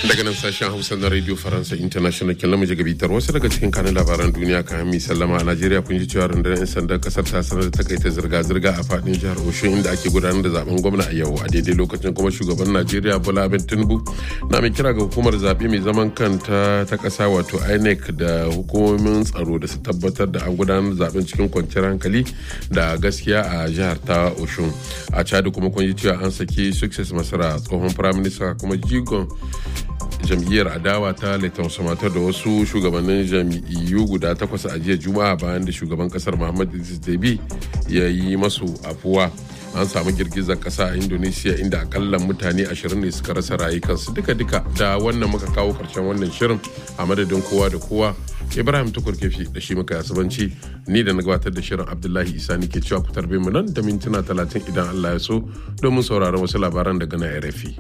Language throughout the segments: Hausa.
daga nan sashen hausa na radio faransa international kin lamu gabitar wasu daga cikin kanin labaran duniya kan mi sallama a najeriya kun ji cewa rundunar 'yan sandan kasar ta sanar da takaita zirga-zirga a fadin jihar oshun inda ake gudanar da zaben gwamna a yau a daidai lokacin kuma shugaban najeriya bola abin tinubu na mai kira ga hukumar zaɓe mai zaman kanta ta ƙasa wato inec da hukumomin tsaro da su tabbatar da an gudanar da zaben cikin kwanciyar hankali da gaskiya a jihar ta oshun a chad kuma kun ji cewa an saki success masara tsohon firaminista kuma jigon jam'iyyar adawa ta Leighton Samatar da wasu shugabannin jam'iyyu guda takwas a jiya juma'a bayan da shugaban kasar Muhammad Idris Deby ya yi masu afuwa an samu girgizar kasa a indonesia inda akalla mutane ashirin ne suka rasa rayukansu duka-duka da wannan muka kawo karshen wannan shirin a madadin kowa da kowa ibrahim tukur kefi da shi muka yasubanci ni da na gabatar da shirin abdullahi isa ni ke cewa ku tarbe mu nan da mintuna talatin idan allah ya so domin sauraron wasu labaran daga na rfi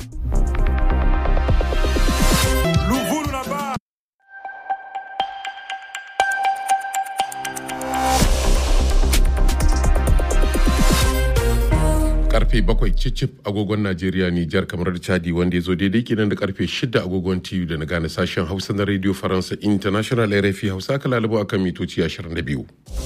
karfe bakwai cicif agogon najeriya nijar kamar da chadi wanda ya zo daidai kenan da karfe shida agogon tv da na gane sashen hausa na radio faransa international rfi hausa ka lalabo akan mitoci 22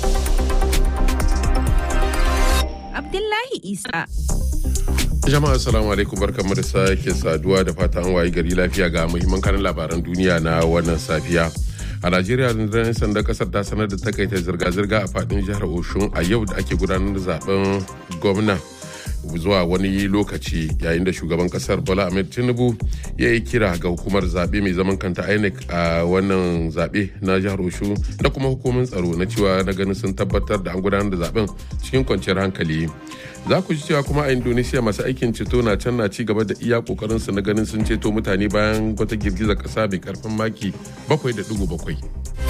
abdullahi isa jama'a assalamu alaikum barkamu da sake saduwa da fata an wayi gari lafiya ga muhimman kanin labaran duniya na wannan safiya a najeriya rundunar 'yan sandan kasar ta sanar da takaita zirga-zirga a fadin jihar oshun a yau da ake gudanar da zaben gwamna zuwa wani lokaci yayin da shugaban kasar bola ahmed tinubu ya yi kira ga hukumar zaɓe mai zaman kanta inec a wannan zaɓe na jihar oshu da kuma hukumin tsaro na cewa na ganin sun tabbatar da an gudanar da zaben cikin kwanciyar hankali za ku ji cewa kuma a indonesia masu aikin ceto na can na ci gaba da iya kokarin su na ganin sun ceto mutane bayan wata girgizar kasa mai karfin maki 7.7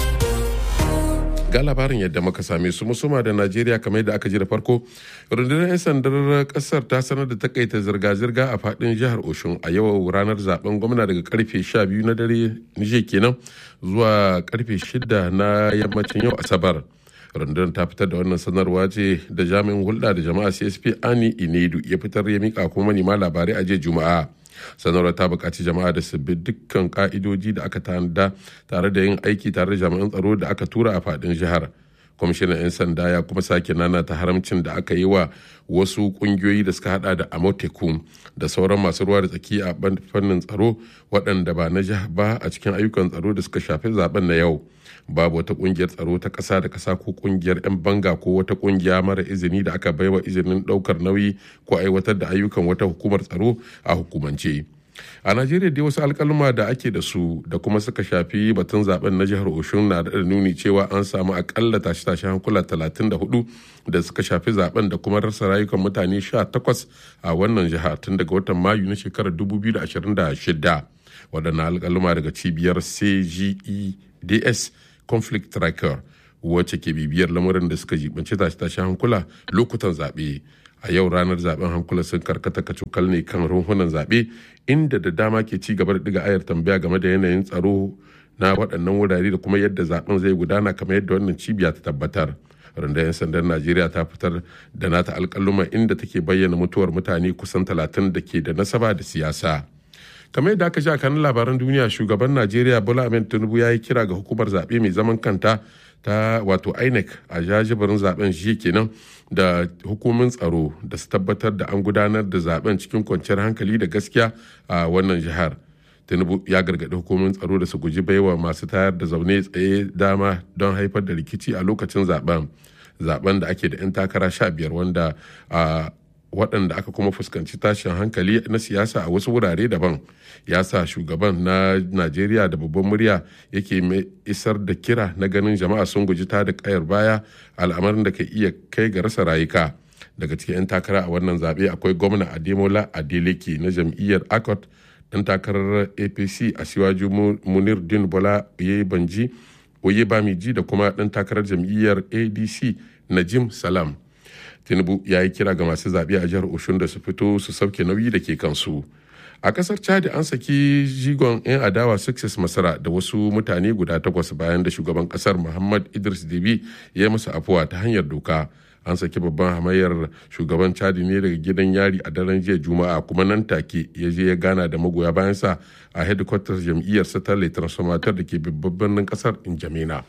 ga labarin yadda muka same su musuma da najeriya kamar yadda aka ji da farko rundunar 'yan sandar kasar ta sanar da takaita zirga-zirga a fadin jihar oshun a yau ranar zaben gwamna daga karfe 12 na dare nije kenan zuwa karfe 6 na yammacin yau asabar rundunar ta fitar da wannan sanarwa ce da jami'in hulɗa da jama'a csp ani inedu ya fitar ya mika kuma manema labarai a jiya juma'a sanarwar ta buƙaci jama'a da su bi dukkan ka'idoji da aka tanada tare da yin aiki tare da jami'an tsaro da aka tura a faɗin jihar kwamishinan 'yan sanda ya kuma sake nana ta haramcin da aka yi wa wasu kungiyoyi da suka hada da amoteku da sauran masu ruwa da tsaki a fannin tsaro waɗanda ba na jiha ba a cikin ayyukan tsaro da suka shafi zaben na yau babu wata kungiyar tsaro ta ƙasa da ƙasa ko kungiyar 'yan banga ko wata kungiya mara izini da aka baiwa izinin ɗaukar nauyi ko aiwatar da ayyukan wata hukumar tsaro a hukumance. a najeriya dai wasu alkalma da ake da su da kuma suka shafi batun zaben na jihar oshun na da nuni cewa an samu akalla tashe-tashe hankula 34 da suka shafi zaben da kuma rasa rayukan mutane 18 a wannan jiha tun daga watan mayu na shekarar 2026 waɗannan alkalma daga cibiyar cgeds conflict tracker wacce ke bibiyar lamarin da suka jibanci tashe-tashe hankula lokutan zaɓe a yau ranar zaben hankula sun karkata kacukal ne kan runhunan zaɓe inda da dama ke ci gaba da diga ayar tambaya game da yanayin tsaro na waɗannan wurare da kuma yadda zaben zai gudana kamar yadda wannan cibiya ta tabbatar rundunar 'yan sandan najeriya ta fitar da nata alƙaluma inda take bayyana mutuwar mutane kusan talatin da ke da nasaba da siyasa kamar yadda aka ji a kanin labaran duniya shugaban najeriya bola ahmed tinubu ya yi kira ga hukumar zaɓe mai zaman kanta ta wato inec a jajibirin zaben shi kenan da hukumin tsaro da su tabbatar da an gudanar da zaben cikin kwanciyar hankali da gaskiya a wannan jihar tinubu ya gargaɗi hukumin tsaro da su guji baiwa masu tayar da zaune tsaye dama don haifar da rikici a lokacin zaben zaben da ake da 'yan takara sha biyar wanda a waɗanda aka kuma fuskanci tashin hankali na siyasa a wasu wurare daban ya sa shugaban na najeriya da babban murya yake mai isar da kira na ganin jama'a sun guji ta da kayar baya al'amarin da ka iya kai ga rasa rayuka daga cikin 'yan takara a wannan zaɓe akwai gwamna ademola adeleke na jam'iyyar akot ɗan takarar apc a siwaju munir din bola banji oye bamiji da kuma ɗan takarar jam'iyyar adc najim salam tinubu ya yi kira ga masu zaɓe a jihar oshun da su fito su sauke nauyi da ke kansu a kasar chad an saki jigon 'yan adawa success masara da wasu mutane guda takwas bayan da shugaban kasar muhammad idris debi ya yi masa afuwa ta hanyar doka an saki babban hamayyar shugaban chadi ne daga gidan yari a daren jiya juma'a kuma nan take ya je ya gana da magoya bayansa a headquarters jam'iyyar satellite transformator da ke babban birnin kasar injamena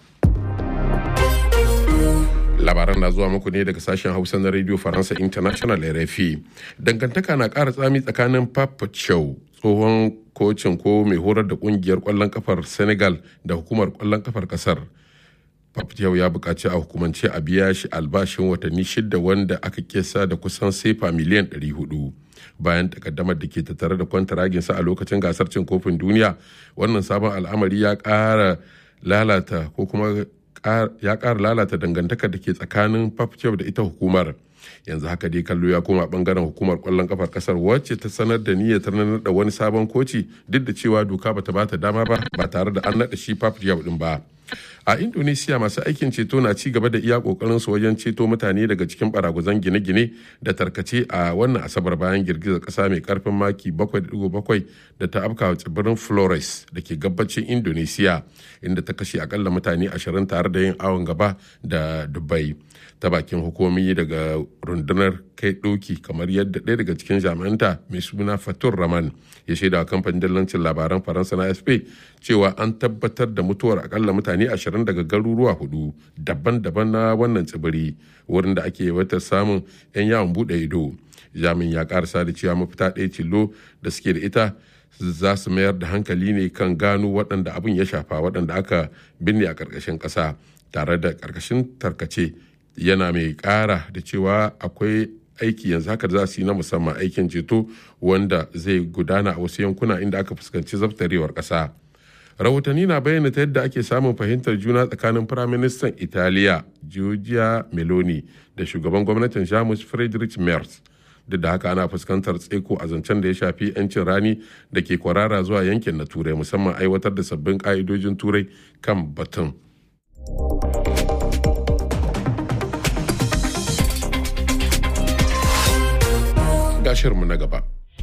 labaran na zuwa muku ne daga sashen hausa na radio faransa international rfi dangantaka na ƙara tsami tsakanin papa chow tsohon kocin ko mai horar da kungiyar kwallon kafar senegal da hukumar kwallon kafar kasar yau ya buƙaci a hukumance a biya shi albashin watanni shida wanda aka kesa da kusan sefa miliyan 400 bayan takaddamar da ke tattare da kwantaraginsa a lokacin gasar cin kofin duniya wannan sabon al'amari ya ƙara lalata ko kuma ya ƙara lalata dangantakar da ke tsakanin Papchev da ita hukumar yanzu haka dai kallo ya koma bangaren hukumar kwallon kafar kasar wacce ta sanar da niyyar ta naɗa wani sabon koci duk da cewa doka bata bata dama ba ba tare da an naɗa shi Papchev din ba a indonesia masu aikin ceto na ci gaba da iya kokarin su wajen ceto mutane daga cikin baraguzan gine-gine da tarkace a wannan asabar bayan girgizar kasa mai karfin maki 7.7 da ta afka tsibirin flores da ke gabacin indonesia inda ta kashe akalla mutane 20 tare da yin awon gaba da dubai ta bakin hukumomi daga rundunar kai doki kamar yadda ɗaya daga cikin jami'anta mai suna fatur raman ya shaida kamfanin dillancin labaran faransa na sp cewa an tabbatar da mutuwar akalla mutane ashirin daga garuruwa hudu daban-daban na wannan tsibiri wurin da ake yawaitar samun 'yan yawon bude ido jami'in ya karasa da cewa mafita ɗaya tilo da suke da ita za su mayar da hankali ne kan gano waɗanda abin ya shafa waɗanda aka binne a ƙarƙashin ƙasa tare da ƙarƙashin tarkace yana mai ƙara da cewa akwai aiki yanzu haka za su yi na musamman aikin ceto wanda zai gudana a wasu yankuna inda aka fuskanci zaftarewar ƙasa. rahotanni na bayyana ta yadda ake samun fahimtar juna tsakanin firaministan italiya giorgia meloni da shugaban gwamnatin jamus friedrich merz duk da haka ana fuskantar tseko a zancen da ya shafi 'yancin rani da ke kwarara zuwa yankin na turai musamman aiwatar da sabbin ka'idojin turai kan batun gashirmu na gaba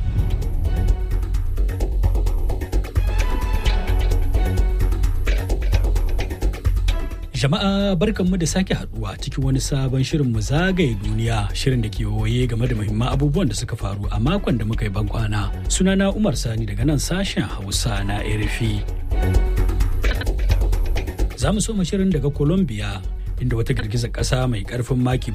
Jama'a barkanmu da sake haduwa cikin wani sabon shirin mu zagaye duniya shirin da ke waye game da muhimman abubuwan da suka faru a makon da muka yi bankwana. Sunana Umar Sani daga nan sashen Hausa na RFI. Za mu soma shirin daga Colombia inda wata girgizar ƙasa mai ƙarfin maki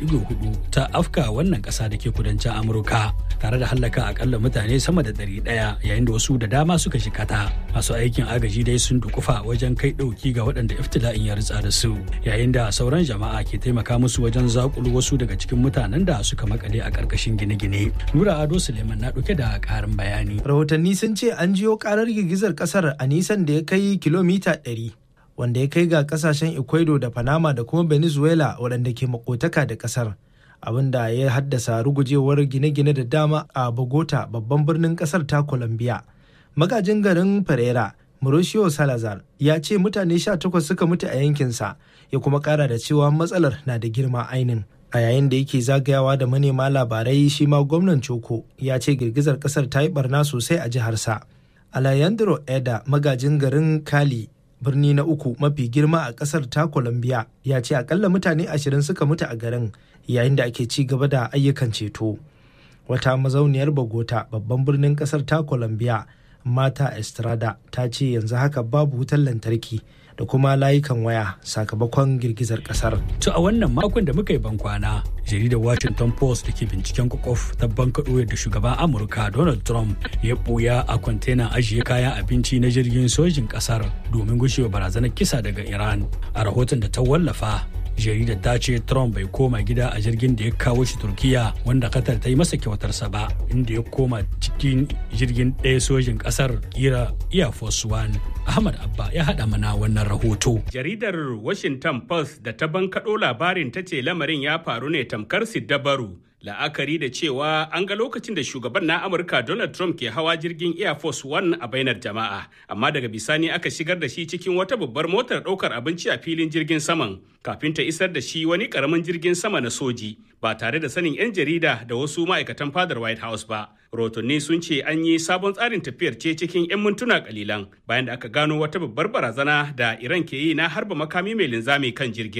7.4 ta afka wannan ƙasa da ke kudancin Amurka tare da hallaka akalla mutane sama da ɗari ɗaya yayin da wasu da dama suka shikata. Masu aikin agaji dai sun dukufa wajen kai ɗauki ga waɗanda iftila'in ya ritsa da su yayin da sauran jama'a ke taimaka musu wajen zakulu wasu daga cikin mutanen da suka makale a ƙarƙashin gine-gine. Nura Ado Suleiman na ɗauke da ƙarin bayani. Rahotanni sun ce an jiyo ƙarar girgizar ƙasar a nisan da ya kai kilomita ɗari. wanda ya kai ga kasashen ecuador da panama da kuma venezuela waɗanda ke makotaka da ƙasar abinda ya haddasa rugujewar gine-gine da dama a bogota babban birnin ƙasar ta colombia magajin garin pereira mauricio salazar ya ce mutane 18 suka mutu a yankinsa ya kuma ƙara da cewa matsalar na da girma ainin a yayin da yake zagayawa da manema labarai shi ma gwamnan Choko ya ce girgizar ƙasar ta yi barna sosai a jiharsa Alejandro Eda magajin garin Cali birni na uku mafi girma a kasar ta colombia ya ce akalla mutane ashirin suka mutu a garin yayin da ake ci gaba da ayyukan ceto wata mazauniyar bogota babban birnin kasar ta colombia mata estrada ta ce yanzu haka babu wutar lantarki da kuma layukan waya sakamakon girgizar kasar. To a wannan makon da muka yi bankwana, jaridar Washington Post da ke binciken kwakwaf ta bankaɗo da shugaban Amurka Donald Trump ya ɓuya a kwantenan ajiye kayan abinci na jirgin sojin ƙasar domin gushewa barazanar kisa daga Iran. A rahoton da ta wallafa, jaridar ta ce Trump bai koma gida a jirgin da ya kawo shi Turkiya wanda Qatar ta yi masa kyautarsa ba, inda ya koma cikin jirgin ɗaya sojin ƙasar kira Air Force One. Ahmad Abba ya haɗa mana wannan rahoto. Jaridar Washington Post da ta bankaɗo labarin ta ce lamarin ya faru ne tamkar Siddabaru. La'akari da cewa an ga lokacin da shugaban na Amurka Donald Trump ke hawa jirgin Air Force One a bainar jama'a, amma daga bisani aka shigar da shi cikin wata babbar motar ɗaukar abinci a filin jirgin saman, kafin ta isar da shi wani ƙaramin jirgin sama na soji, ba tare da sanin 'yan jarida da wasu ma'aikatan fadar White House ba. Rotonni sun ce an yi sabon tsarin tafiyar ce cikin 'yan mintuna kalilan bayan da aka gano wata babbar barazana da Iran ke yi na harba makami mai linzami kan jirgin.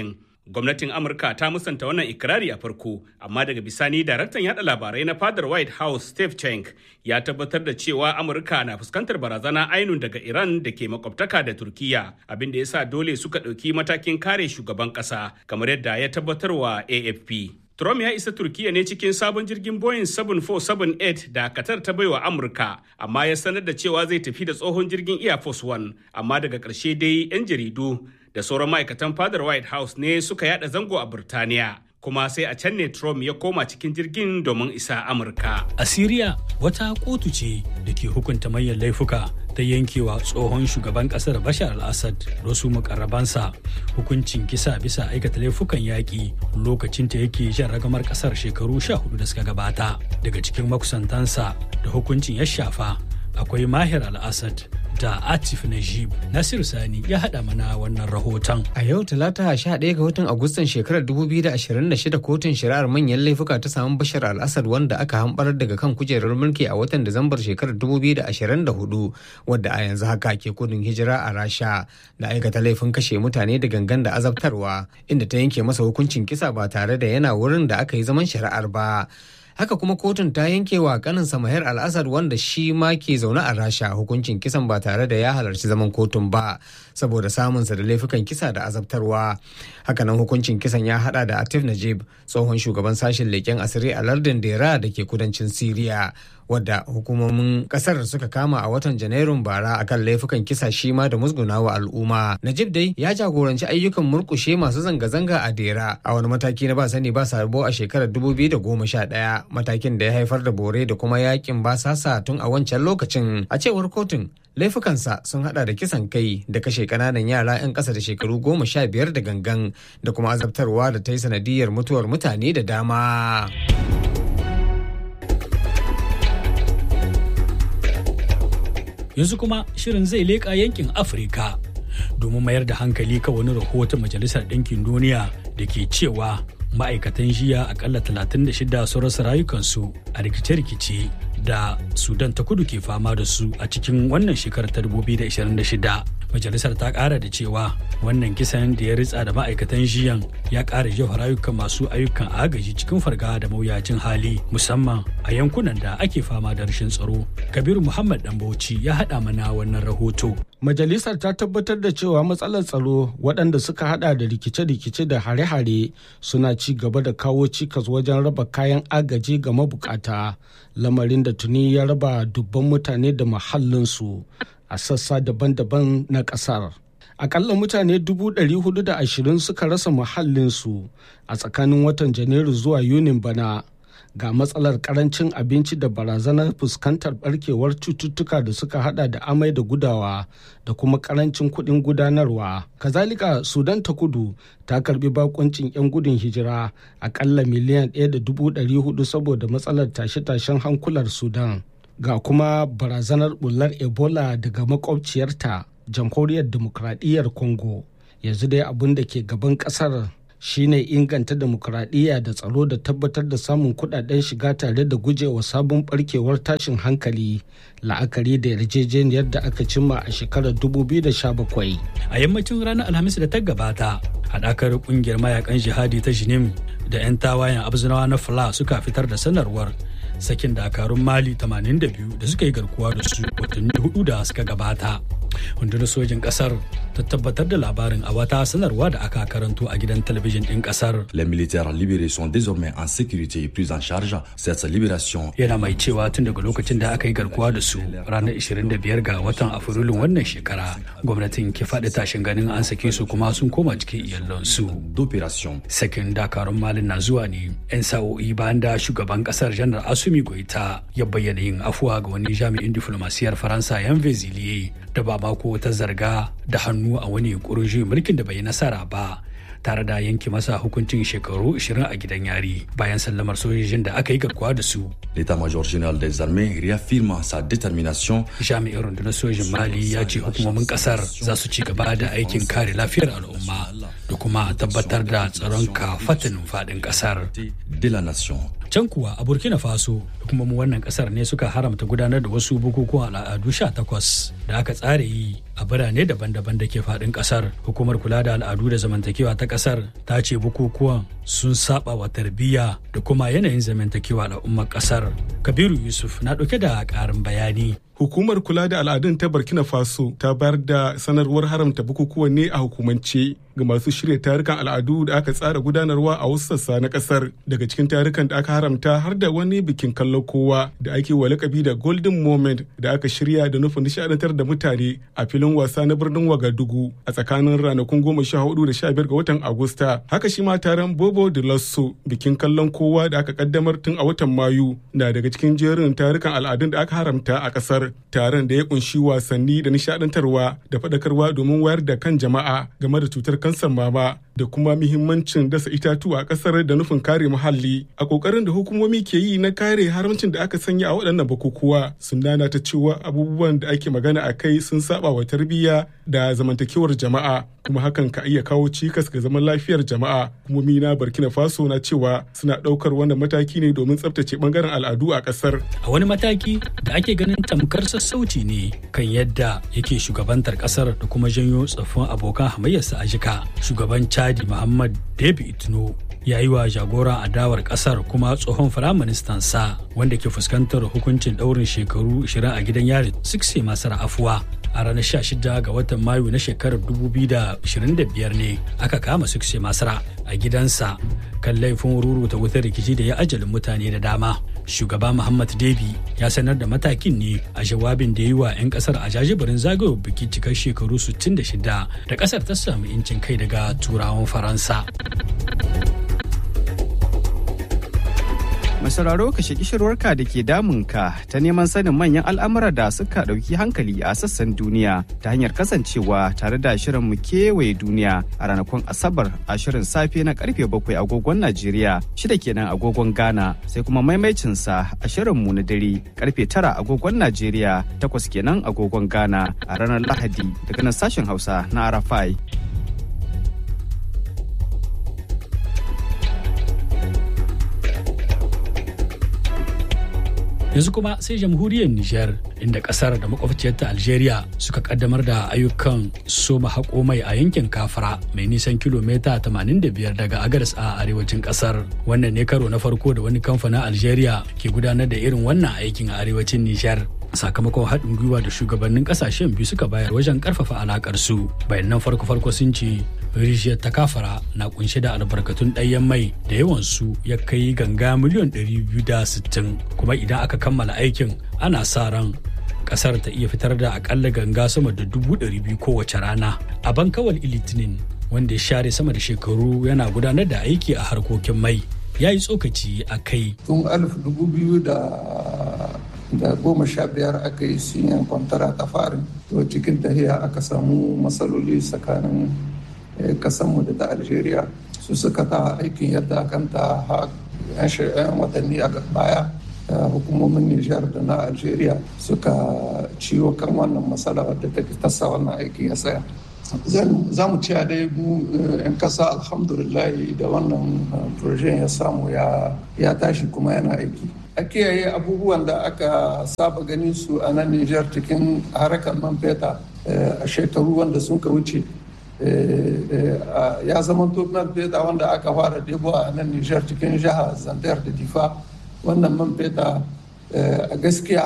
Gwamnatin Amurka ta musanta wannan ikirari a farko, amma daga bisani daraktan yada labarai na fadar White House Steve Cenk ya tabbatar da cewa Amurka na fuskantar barazana ainun daga Iran da ke makwabtaka da Turkiya, abin da ya sa dole suka ɗauki matakin kare shugaban ƙasa, kamar yadda ya tabbatar wa AFP. Trump ya isa Turkiya ne cikin sabon jirgin Boeing 7478 da Qatar ta baiwa Amurka, amma ya sanar da cewa zai tafi da tsohon jirgin Air Force One, amma daga ƙarshe dai 'yan jaridu da sauran ma'aikatan fadar White House ne suka yada zango a Burtaniya. Kuma sai a can ne Trump ya koma cikin jirgin domin isa Amurka. A Siriya wata kotu ce da ke hukunta manyan laifuka ta yankewa tsohon shugaban kasar Bashar al-Assad da wasu mukarrabansa hukuncin kisa bisa aikata laifukan yaƙi lokacin ta yake jan ragamar kasar shekaru sha hudu da suka gabata. Daga cikin makusantansa da hukuncin ya shafa akwai Mahir al-Assad da Atif Najib Nasir Sani ya haɗa mana wannan rahoton. A yau talata 11 ga watan Agustan shekarar 2026 kotun shari'ar manyan laifuka ta samu Bashar al-Assad wanda aka hambarar daga kan kujerar mulki a watan Disambar shekarar 2024 wadda a yanzu haka ke kudin hijira a Rasha da aikata laifin kashe mutane da gangan da azabtarwa inda ta yanke masa hukuncin kisa ba tare da yana wurin da aka yi zaman shari'ar ba. haka kuma kotun ta yanke wa kanin samahir al-assad wanda shi ma ke zaune a rasha hukuncin kisan ba tare da ya halarci zaman kotun ba saboda samunsa da laifukan kisa da azabtarwa hakanan hukuncin kisan ya hada da atif najib tsohon shugaban sashen leƙen asiri a lardin dera da ke kudancin siriya wadda hukumomin kasar suka kama a watan janairun bara akan laifukan kisa shi ma da musgunawa al'umma najib dai ya jagoranci ayyukan murkushe masu zanga-zanga a dera a wani mataki na ba sani ba sabo a shekarar 2011 matakin da ya haifar da bore da kuma yakin basasa tun a wancan lokacin a cewar kotun laifukansa sun hada da kisan kai da kashe kananan yara 'yan kasa da shekaru goma sha biyar da gangan da kuma azabtarwa da ta yi sanadiyar mutuwar mutane da dama. yanzu kuma shirin zai leƙa yankin afirka domin mayar da hankali kan wani rahoton majalisar ɗinkin duniya da ke cewa ma'aikatan jiya akalla 36 sun rasa rayukansu a rikice-rikice da sudan ta kudu ke fama da su a cikin wannan shekarar ta 2026 majalisar ta kara da cewa wannan kisan da ya ritsa da ma'aikatan jiyan ya kara jefa rayukan masu ayyukan agaji cikin farga da mawuyacin hali musamman a yankunan da ake fama da rashin tsaro kabiru muhammad dan bauchi ya haɗa mana wannan rahoto majalisar ta tabbatar da cewa matsalar tsaro waɗanda suka hada da rikice-rikice da hare-hare suna ci gaba da kawo cikas wajen raba kayan agaji ga mabukata lamarin da tuni ya raba dubban mutane da mahallinsu a sassa daban-daban na ƙasar. Akalla mutane 420 suka rasa muhallinsu a tsakanin watan Janairu zuwa Yunin bana ga matsalar karancin abinci da barazanar fuskantar barkewar cututtuka da suka hada da amai da gudawa da kuma karancin kuɗin gudanarwa. Kazalika Sudan ta kudu ta karbi bakuncin 'yan gudun hijira akalla miliyan 1.400 saboda matsalar tashe-tashen hankular Sudan. ga kuma barazanar bullar ebola daga makwabciyarta jamhuriyar demokradiyyar congo yanzu dai abin da ke gaban kasar shine inganta demokuraɗiyya da tsaro da tabbatar da samun kudaden shiga tare da gujewa sabon barkewar tashin hankali la'akari da yarjejeniyar da aka cimma a shekarar 2017 a yammacin ranar alhamis da ta gabata haɗakar ƙungiyar mayakan jihadi ta jinim da 'yan tawayen abzinawa na fla suka fitar da sanarwar sakin dakarun mali 82 da suka yi garkuwa da su watanni hudu da suka gabata rundunar sojin kasar ta tabbatar da labarin a wata sanarwa da aka karanto a gidan talabijin din kasar Les militaires libérés sont désormais en sécurité et pris en charge. Cette libération yana mai cewa tun daga lokacin da aka yi garkuwa da su ranar 25 ga watan afrilun wannan shekara gwamnatin ke faɗi tashin ganin an sake su kuma sun koma cikin iyalansu d'opération sakin dakarun malin na zuwa ne 'yan sa'o'i bayan da shugaban kasar janar asumi goita ya bayyana yin afuwa ga wani jami'in diflomasiyar faransa yan veziliye da ba mako ta zarga da hannu a wani yunkurin juyin mulkin da bai yi nasara ba tare da yanke masa hukuncin shekaru 20 a gidan yari bayan sallamar sojojin da aka yi garkuwa da su L'état-major général des armées réaffirme sa détermination jami'in rundunar sojin mali ya ce hukumomin kasar za su ci gaba da aikin kare lafiyar al'umma da kuma tabbatar da tsaron kafatanin faɗin kasar de la nation. can kuwa a burkina faso hukumomin wannan kasar ne suka haramta gudanar da wasu bukukuwan al'adu 18 da aka tsara yi a birane daban-daban da ke faɗin kasar hukumar kula da al'adu da zamantakewa ta kasar ta ce bukukuwan sun saba wa tarbiyya da kuma yanayin zamantakewa al'ummar kasar kabiru yusuf na ɗauke da ƙarin bayani Hukumar kula da al'adun ta Burkina Faso ta bayar da sanarwar haramta bukukuwan ne a hukumance ga masu shirya tarukan al'adu da aka tsara gudanarwa a wasu sassa na kasar. Daga cikin tarukan da aka haramta har da wani bikin kallon kowa da ake wa lakabi da Golden Moment da aka shirya da nufin nishadantar da mutane a filin wasa na birnin Wagadugu a tsakanin ranakun goma sha hudu da sha biyar ga watan Agusta. Haka shi ma taron Bobo de Lasso bikin kallon kowa da aka kaddamar tun a watan Mayu na daga cikin jerin tarukan al'adun da aka haramta a kasar. taron da ya kunshi wasanni da nishadantarwa da faɗakarwa domin wayar da kan jama'a game da cutar kansar mama da kuma muhimmancin dasa itatuwa a ƙasar da nufin kare muhalli a ƙoƙarin da hukumomi ke yi na kare haramcin da aka sanya a waɗannan bukukuwa sun nana ta cewa abubuwan da ake magana a kai sun saba wa tarbiyya da zamantakewar jama'a kuma hakan ka iya kawo cikas ga zaman lafiyar jama'a hukumomi na burkina faso na cewa suna ɗaukar wannan mataki ne domin tsabtace ɓangaren al'adu a ƙasar a wani mataki da ake ganin tamkar sassauci ne kan yadda yake shugabantar ƙasar da kuma janyo tsoffin abokan hamayyarsa a jika shugaban chadi muhammad david itno ya yi wa jagoran adawar kasar kuma tsohon firaministan sa wanda ke fuskantar hukuncin daurin shekaru 20 a gidan yari sikse masar afuwa a ranar 16 ga watan mayu na shekarar 2025 ne aka kama sikse masara a gidansa kan laifin ruruta wutar rikici da ya ajalin mutane da dama shugaba muhammad debi ya sanar da matakin ne a jawabin da yi wa 'yan kasar a jajibirin zagayowar biki cikar shekaru 66 da kasar ta samu incin kai daga turawan faransa sauraro ka shaki shirwarka da ke damunka ta neman sanin manyan al'amura da suka ɗauki hankali a sassan duniya ta hanyar kasancewa tare da shirin mu kewaye duniya a ranakun asabar a shirin safe na karfe bakwai agogon najeriya shida kenan agogon ghana sai kuma maimaicinsa a shirin mu na dare karfe tara agogon najeriya takwas kenan agogon ghana a ranar lahadi daga nan sashen hausa na arafai yanzu kuma sai jamhuriyar Nijar inda kasar da makwabciyarta Algeria suka kaddamar da ayyukan soma haƙo mai a yankin Kafara mai nisan kilomita 85 daga Agadas a arewacin kasar. Wannan ne karo na farko da wani kamfanin Algeria ke gudanar da irin wannan aikin a arewacin Nijar. sakamakon haɗin gwiwa da shugabannin ƙasashen biyu suka bayar wajen ƙarfafa alaƙar su bayanan farko-farko sun ce rijiyar ta kafara na kunshe da albarkatun ɗayan mai da yawan su ya kai ganga miliyan 260 kuma idan aka kammala aikin ana sa ran kasar ta iya fitar da akalla ganga sama da dubu ɗari biyu kowace rana a bankawal ilitinin wanda ya share sama da shekaru yana gudanar da aiki a harkokin mai ya yi tsokaci a kai tun alif dubu biyu da da goma sha biyar aka yi sinyan kwantara ta farin to cikin tahiya aka samu matsaloli tsakanin kasanmu da ta algeria su suka ta aikin yadda kanta yan watanni a baya hukumomin nijar da na algeria suka ciwo kan wannan matsala wadda ta tasa wannan aikin ya tsaya za mu ciya dai mu 'yan kasa alhamdulillah da wannan projen ya samu ya tashi kuma yana aiki a kiyaye abubuwan da aka saba ganin su a nan Nijar cikin harkar man feta a shekaru wanda sun ka wuce ya zama man feta wanda aka fara debo a nan Nijar cikin jihar Zandar da Difa wannan man feta a gaskiya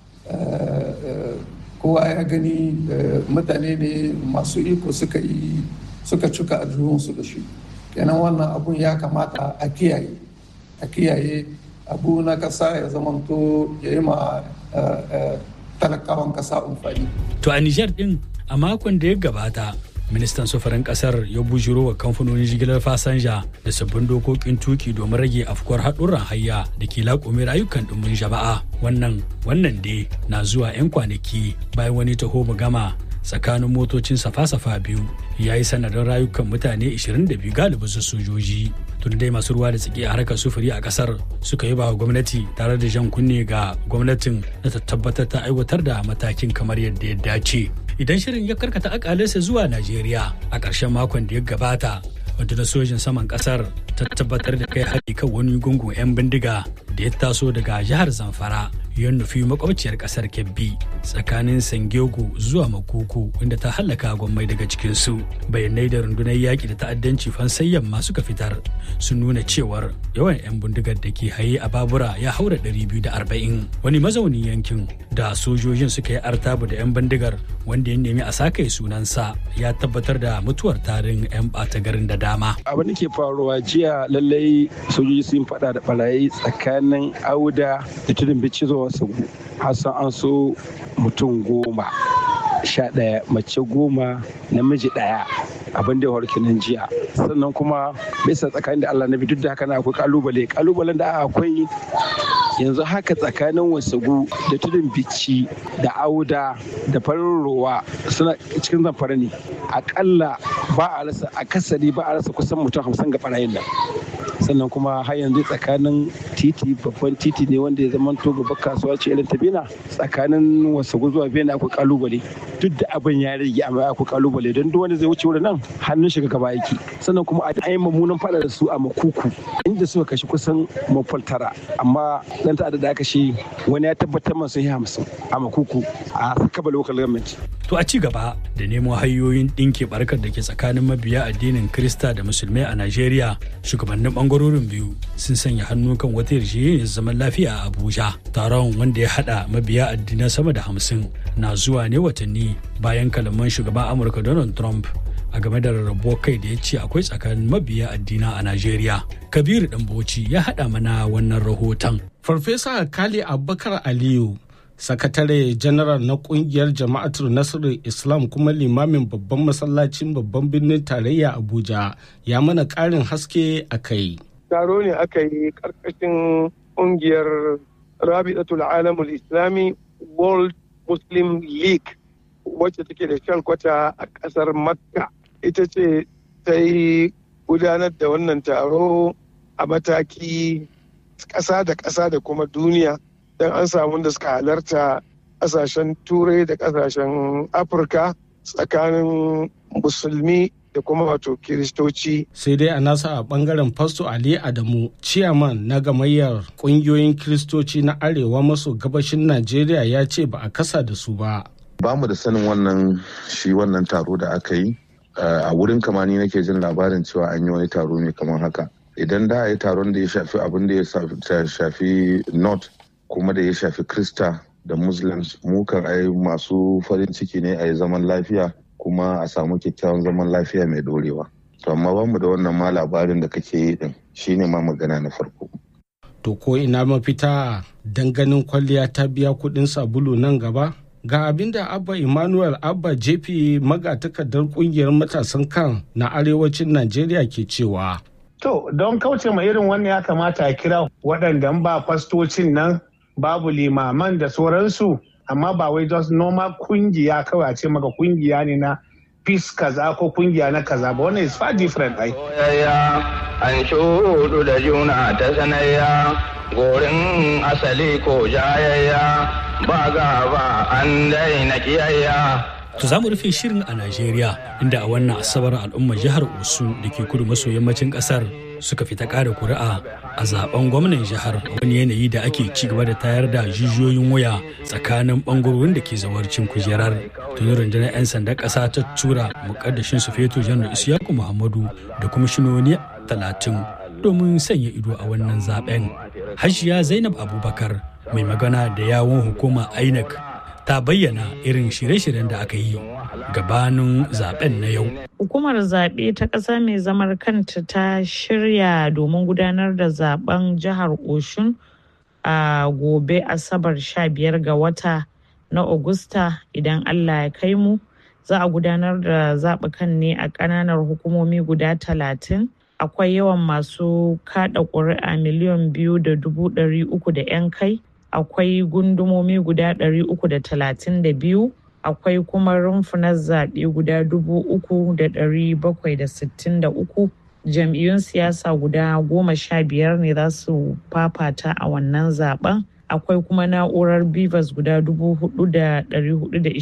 kowa ya gani mutane ne masu iko suka yi suka cika aljihunsu da shi kenan wannan abun ya kamata a kiyaye a kiyaye abu na kasa ya zamanto ya yi ma talakawan kasa amfani. To a Nijar din a makon da ya gabata ministan sufurin kasar ya bujiro wa kamfanonin jigilar fasanja da sabbin dokokin tuki domin rage afkuwar haɗurran hayya da ke laƙume rayukan ɗumbin jama'a wannan wannan dai na zuwa 'yan kwanaki bayan wani taho gama tsakanin motocin safa-safa biyu ya yi sanadin rayukan mutane 22 galibin su sojoji tun dai masu ruwa da tsaki a harkar sufuri a kasar suka yi ba gwamnati tare da jan kunne ga gwamnatin na ta tabbatar ta aiwatar da matakin kamar yadda ya dace idan shirin ya karkata akalinsa zuwa najeriya a ƙarshen makon da ya gabata rundunar sojin saman kasar ta tabbatar da kai hari kan wani gungun 'yan bindiga da ya taso daga jihar zamfara ya nufi makwabciyar kasar kebbi tsakanin sangego zuwa makuku inda ta hallaka gwammai daga cikinsu bayanai da rundunar yaƙi da ta'addanci fansayyan masu suka fitar sun nuna cewar yawan 'yan bindigar da ke haye a babura ya haura 240 wani mazaunin yankin da sojojin suka yi artabu da 'yan bindigar wanda ya nemi a sakaye sunansa ya tabbatar da mutuwar tarin 'yan ɓata garin da dama abin da ke faruwa jiya lallai sojoji sun faɗa da barayi tsakanin auda da tudun bici zuwa sagu hassan an so mutum goma sha ɗaya mace goma namiji ɗaya abin da ya nan jiya sannan kuma bisa tsakanin da allah na bi duk da haka na akwai kalubale kalubalen da akwai yanzu haka tsakanin wasagu da tudun bici da auda da farin rowa suna cikin zamfara ne akalla ba a rasa akasari ba a rasa kusan mutum hamsin ga barayin nan sannan kuma har yanzu tsakanin titi babban titi ne wanda ya zama to babbar kasuwa ce irin ta bena tsakanin wasagu zuwa bena akwai kalubale duk da abin ya rage amma akwai kalubale don duk wanda zai wuce wurin nan hannun shiga gaba yake sannan kuma a yi mummunan fada da su a makuku inda suka kashe kusan mafal tara amma dan ta'adda da aka shi wani ya tabbatar masu yi hamsin a makuku a sakaba local government To a ci gaba da nemo hanyoyin ɗinke barkar da ke tsakanin mabiya addinin Krista da Musulmai a Najeriya, shugabannin ɓangarorin biyu sun sanya hannu kan wata yarjejeniyar zaman lafiya a Abuja. Taron wanda ya haɗa mabiya addinan sama da hamsin na zuwa ne watanni bayan kalaman shugaban Amurka Donald Trump a game da rarrabuwar kai da ya ce akwai tsakanin mabiya addina a Najeriya. Kabiru Ɗanbauci ya haɗa mana wannan rahoton. Farfesa Kali Abubakar Aliyu sakatare janaral na kungiyar jama'atul nasarar islam kuma limamin babban masallacin babban birnin tarayya abuja ya mana karin haske a kai taro ne aka yi karkashin kungiyar rabi'atul alamul islami world muslim league wacce take da kwata a kasar makka ita ce ta yi gudanar da wannan taro a mataki ƙasa da ƙasa da kuma duniya don an samu da suka halarta ƙasashen turai da ƙasashen afirka tsakanin musulmi da kuma wato kiristoci. sai dai a nasa a bangaren fasto ali adamu ciyaman na gamayyar kungiyoyin kiristoci na arewa maso gabashin najeriya ya ce ba a kasa da su ba ba mu da sanin wannan shi wannan taro da aka yi a wurin kamani nake jin labarin cewa an yi wani taro ne kamar haka idan da a yi taron da ya shafi abin da ya shafi north kuma da ya shafi krista da muslims mukan ai masu farin ciki ne a yi zaman lafiya kuma a samu kyakkyawan zaman lafiya mai dorewa to amma ba mu da wannan ma labarin da kake yi din shine ma magana na farko to ko ina mafita dan ganin kwalliya ta biya kudin sabulu nan gaba ga abin da abba emmanuel abba jp magatakardar kungiyar matasan kan na arewacin najeriya ke cewa to don kauce ma irin wannan ya kamata a kira waɗanda ba fastocin nan babu limaman da sauransu amma ba wai just normal kungiya kawai a ce maka kungiya ne na peace kaza ko kungiya na kaza ba wannan is far different ai an shudu da juna ta sanayya gorin asali ko jayayya ba gaba an daina kiyayya To za mu rufe shirin a Najeriya inda a wannan asabar al'ummar jihar Osun da ke kudu maso yammacin kasar suka fita ƙara kuri'a a zaben gwamnan jihar wani yanayi da ake ci gaba da tayar da jijiyoyin waya tsakanin bangarorin da ke zawarcin kujerar. Tuni rundunar 'yan sandan ƙasa ta tura mukaddashin su feto janar Isiyaku Muhammadu da kwamishinoni talatin domin sanya ido a wannan zaben. Hajiya Zainab Abubakar mai magana da yawon hukuma INEC ta bayyana irin shirye-shiryen da aka yi gabanin zaben na yau. Hukumar zaɓe ta ƙasa mai zamar kanta ta shirya domin gudanar da zaben jihar Oshun a gobe Asabar 15 ga wata na Agusta idan Allah ya kai mu. Za a gudanar da zaɓukan ne a ƙananar hukumomi guda talatin. Akwai yawan masu kaɗa ƙuri'a miliyan biyu da dubu ɗari uku da 'yan kai. akwai gundumomi guda 332 akwai kuma rumfunan zaɓe guda 3,763 jam'iyyun siyasa guda goma sha biyar ne za su fafata a wannan zaben akwai kuma na'urar bivas guda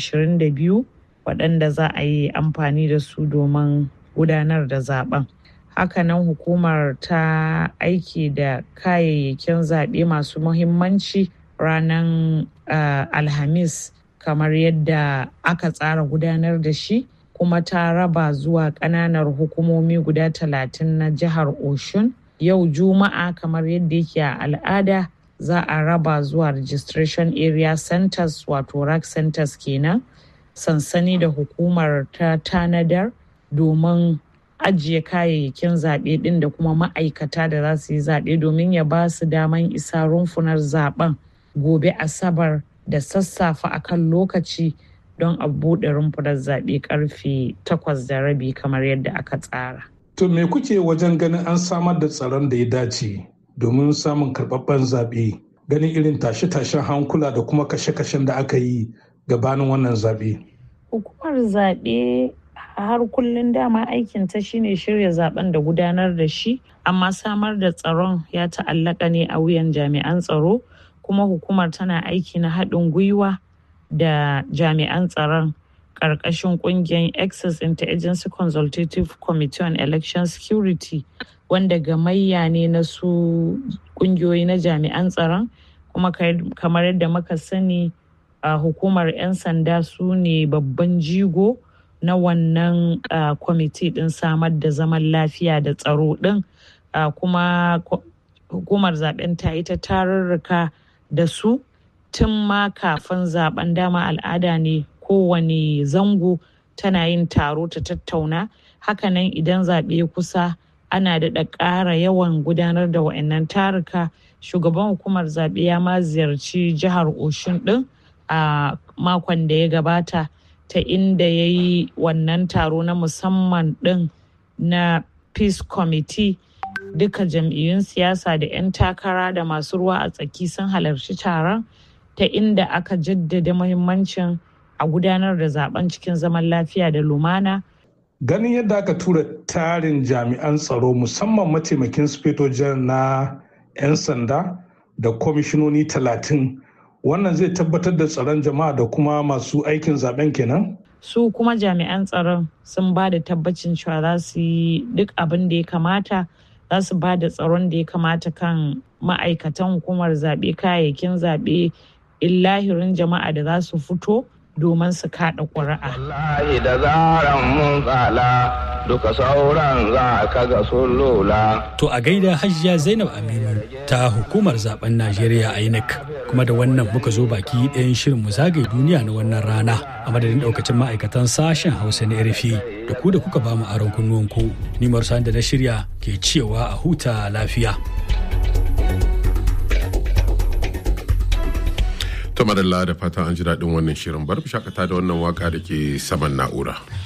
4,422 waɗanda za a yi amfani da su domin gudanar da zaben hakanan hukumar ta aiki da kayayyakin zaɓe masu muhimmanci ranar uh, alhamis kamar yadda aka tsara gudanar da shi kuma ta raba zuwa ƙananar hukumomi guda talatin na jihar oshun yau juma'a kamar yadda yake a al'ada za a raba zuwa registration area centers wato rack centers kenan sansani da hukumar ta tanadar domin ajiye kayayyakin zaɓe ɗin da kuma ma'aikata da za su yi zaɓe domin ya ba su daman isa rumfunar zaɓen gobe asabar da sassafe akan lokaci don a buɗe rumfunar zaɓe karfe takwas da rabi kamar yadda aka tsara. To me kuke wajen ganin an samar da tsaron da ya dace domin samun karɓaɓɓen zaɓe ganin irin tashe-tashen hankula da kuma kashe-kashen da aka yi gabanin wannan zaɓe? Hukumar zaɓe har kullum dama aikinta shine shirya zaben da gudanar da shi amma samar da tsaron ya ta'allaka ne a wuyan jami'an tsaro kuma hukumar tana aiki na haɗin gwiwa da jami'an tsaron ƙarƙashin ƙungiyar access interagency consultative committee on election security wanda gamayya ne na su ƙungiyoyi na jami'an tsaron kuma kamar yadda muka sani a hukumar 'yan sanda su ne babban jigo na wannan kwamiti ɗin samar da zaman lafiya da tsaro ɗin kuma hukumar zaben ta yi ta tarurruka da su tun ma kafin zaben dama al'ada ne kowane zango tana yin taro ta tattauna hakanan idan zaɓe kusa ana daɗa ƙara yawan gudanar da wa'annan taruka shugaban hukumar zaɓe ya ma ziyarci jihar oshun ɗin a makon da ya gabata ta inda ya yi wannan taro na musamman ɗin na peace committee duka jam'iyyun siyasa da 'yan takara da masu ruwa a tsaki sun halarci taron ta inda aka jaddada muhimmancin a gudanar da zaben cikin zaman lafiya da lumana ganin yadda aka tura tarin jami'an tsaro musamman mataimakin sufetojen na 'yan sanda da kwamishinoni talatin wannan zai tabbatar da tsaron jama'a da kuma masu aikin zaben kenan su kuma jami'an tsaron sun ba da tabbacin cewa za su yi duk abin da ya kamata za su ba da tsaron da ya kamata kan ma'aikatan hukumar zaɓe kayayyakin zaɓe illahirin jama'a da za su fito domin su kaɗa ƙuri'a. Wallahi da zaran mun tsala duka sauran za ka ga sun lula. To a gaida hajiya Zainab Aminu ta hukumar zaben Najeriya INEC kuma da wannan muka zo baki ɗayan shirin mu zagaye duniya na wannan rana a madadin ɗaukacin ma'aikatan sashen Hausa na RFI da ku da kuka ba mu aron kunnuwanku. Ni da na shirya ke cewa a huta lafiya. ta madalla da fatan an ji daɗin wannan shirin bar shakata da wannan waka da ke saman na'ura.